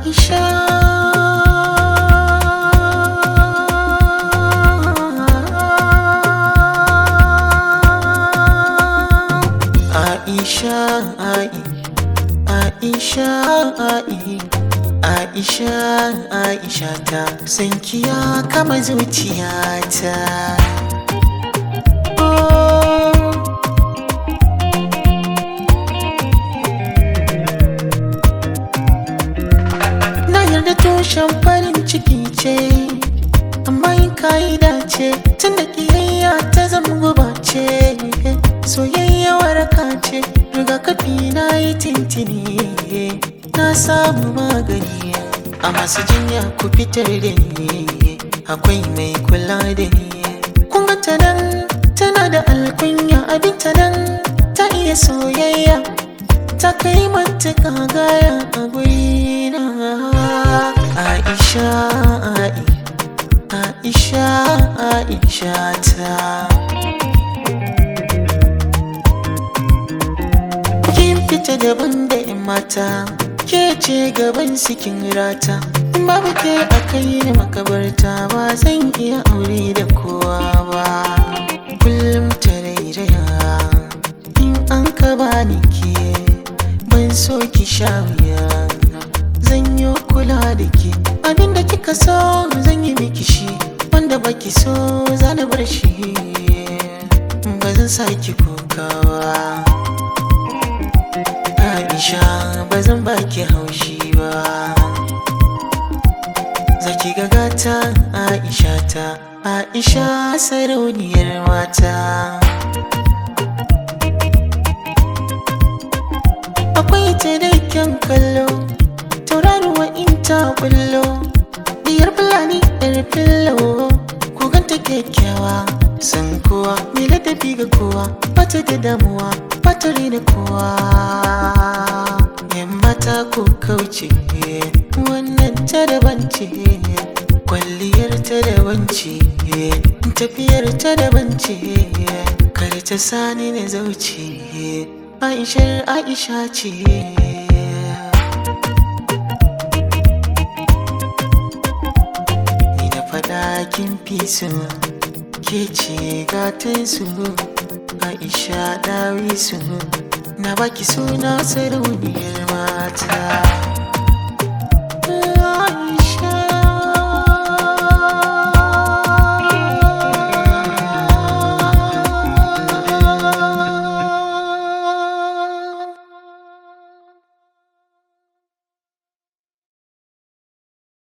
Aisha Aisha Ai Aisha Ai Aisha Aisha ta sankiya kama zuciyata oh. Na yarda tushen farin ciki ce, amma yin ka'ida ce, tun da ƙiyayya ta zama guba ce, soyayya waraka ce, rigakafi na yi tintini, na samu magani, a masu jinya ku fitar da ni, akwai mai kula da ni. Kun ga ta nan, tana da alkunya abinta nan, ta iya soyayya. ta kai matuƙa gaya a gurina Aisha Ai Aisha Aisha ta Kin fita daban da 'yan mata ke ce gaban sikin rata in babu ke a kai ni makabarta ba zan iya aure da kowa ba kullum ta rairaya in an ka bani ke ban so ki sha wuya zan yi kula da ke abinda kika so zan yi miki shi wanda baki so za na bar shi ba zan sa ki kokawa Aisha ba zan baki haushi ba Zaki ga gata Aisha ta Aisha sarauniyar mata akwai ta da kyan kallo tauraruwa in ta bullo diyar fulani yar fillo ko ganta kyakkyawa san kowa mai ladabi ga kowa bata da damuwa bata rina kowa yan mata ko kauce wannan ta daban ce kwalliyar ta daban ce tafiyar ta daban ce kar ta sani na zauce Aishar Aisha ce Ni da fada kin fi su ke ce gatan su Aisha dawi su na baki suna sarauniyar mata